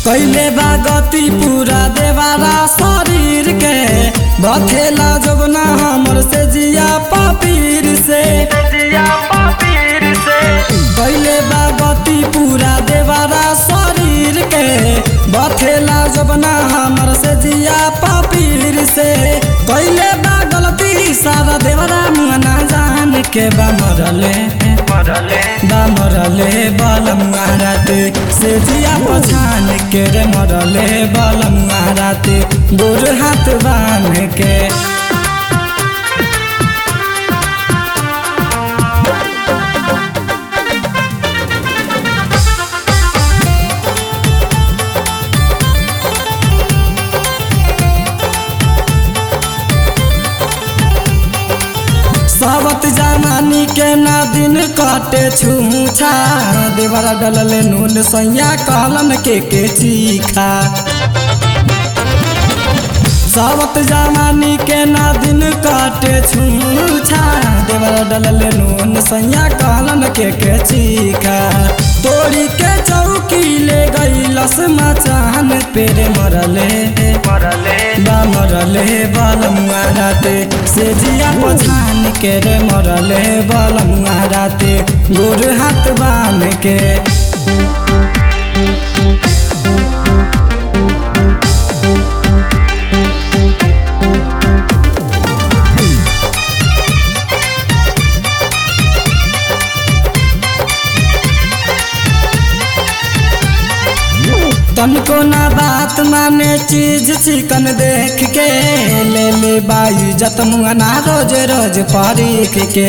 कैले बा गति पूरा देवारा शरीर के बथेला जबना हमर से जिया पापीर से जिया पापीर से कैले बा गति पूरा देवारा शरीर के बथेला जबना हमर से जिया पापीर से कैले बा गलती सारा देवरा मुआना जान के बा मरले मरले बा मरले बल मुहाराते से जिया पछान के रे मरले बल मुहाराते गोर हाथ बान के सावत जमानी के ना दिन कटे छूछा देवरा डलले नून सैया कहलन के के चीखा सावत जमानी के ना दिन काटे छूछा देवरा डलले नून सैया कहलन के के चीखा तोड़ी के चौकी ले गई लस मचान पेरे मरले मरले बा मरले बल मुहाराते से जिया पछान के रे मरले बल मुहाराते गोर हाथ बान के तनको ना बात माने चीज चिकन देख के ले ले बाई जत मुआना रोज रोज परीख के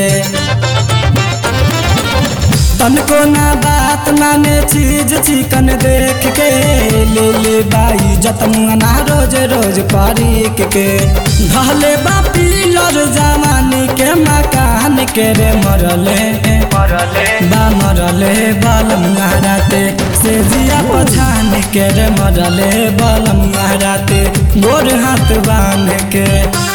तनको ना बात माने चीज चिकन देख के ले ले बाई जत मुआना रोज रोज परीख के धले बा पिलर जमानी के मकान के रे मरले मरले बा मरले बल मुहाराते से जिया पछान के रे मरले बल मुहाराते गोर हाथ बांध के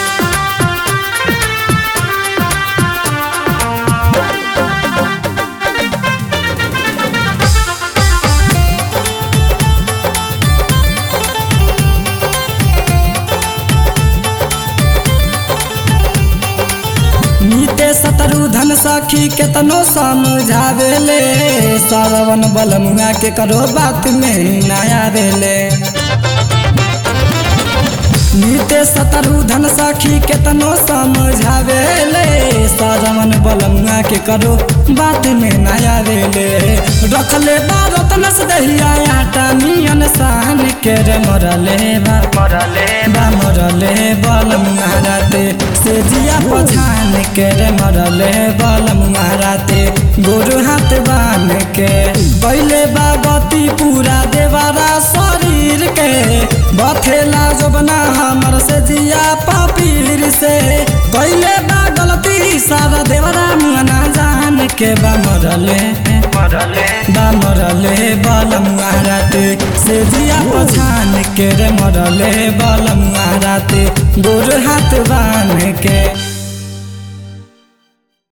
नीते सतरु धन सखी केतनो समझावेले सरवन बल मुआ के करो बात में नया देले नीते सतरु धन सखी केतनो समझावेले सरवन बल मुआ के करो बात में नया देले रखले बारत नस दहिया आटा मियन सान के रे मरले बा मरले बा मरले बल मुहाराते से जिया पछान के रे मरले बल मुहाराते गोर हाथ बान के बैले बा गति पूरा देवारा शरीर के बथेला जबना हमर से जिया पापीर से बैले बा गलती सारा देवरा मुआना जान के बा मरले मरले बा मरले बल मुहाराते से जिया पछान के रे मरले बल मुहाराते गोर हाथ बान के